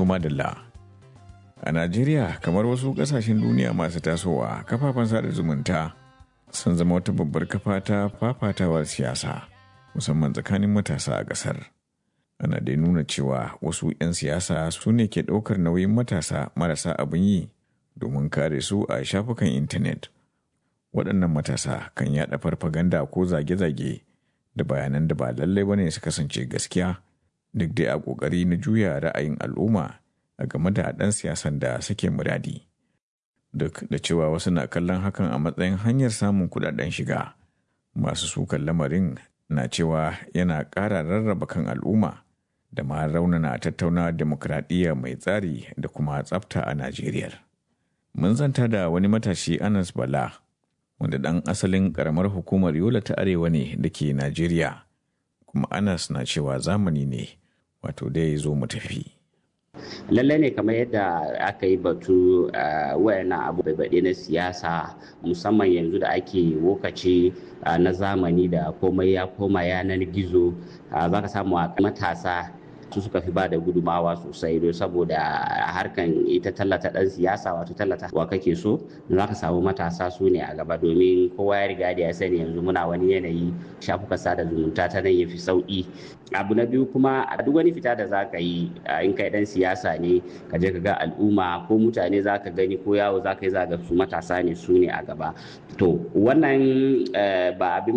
To madalla. A Najeriya kamar wasu ƙasashen duniya masu tasowa kafafen sada zumunta sun zama wata babbar kafa ta fafatawar siyasa musamman tsakanin matasa a ƙasar. Ana dai nuna cewa wasu 'yan siyasa su ne ke ɗaukar nauyin matasa marasa abin yi domin kare su a shafukan intanet. Waɗannan matasa kan yaɗa farfaganda ko zage-zage da bayanan da ba lallai bane su kasance gaskiya duk dai a ƙoƙari na juya ra'ayin al'umma a game da ɗan siyasan da suke muradi. Duk da cewa wasu na kallon hakan a matsayin hanyar samun kuɗaɗen shiga, masu sukan lamarin na cewa yana ƙara rarraba kan al'umma da ma raunana tattauna demokradiyya mai tsari da kuma tsafta a Najeriya. Mun zanta da wani matashi Anas Bala, wanda ɗan asalin ƙaramar hukumar Yola ta Arewa ne da ke Najeriya, kuma Anas na cewa zamani ne, wato dai zo mu tafi. lallai ne kamar yadda aka yi batu wayannan abu baɗe na siyasa musamman yanzu da ake lokaci na zamani da komai ya koma yanar gizo za ka samu a matasa su suka fi ba da gudumawa sosai don saboda harkan ita tallata dan siyasa wato tallata wa kake so za ka samu matasa su ne a gaba domin kowa ya riga da ya sani yanzu muna wani yanayi shafukan sada zumunta ta nan ya fi sauki abu na biyu kuma a duk wani fita da za ka yi in kai dan siyasa ne ka je ka ga al'umma ko mutane za ka gani ko yawo za ka yi za ga su matasa ne su ne a gaba to wannan ba abin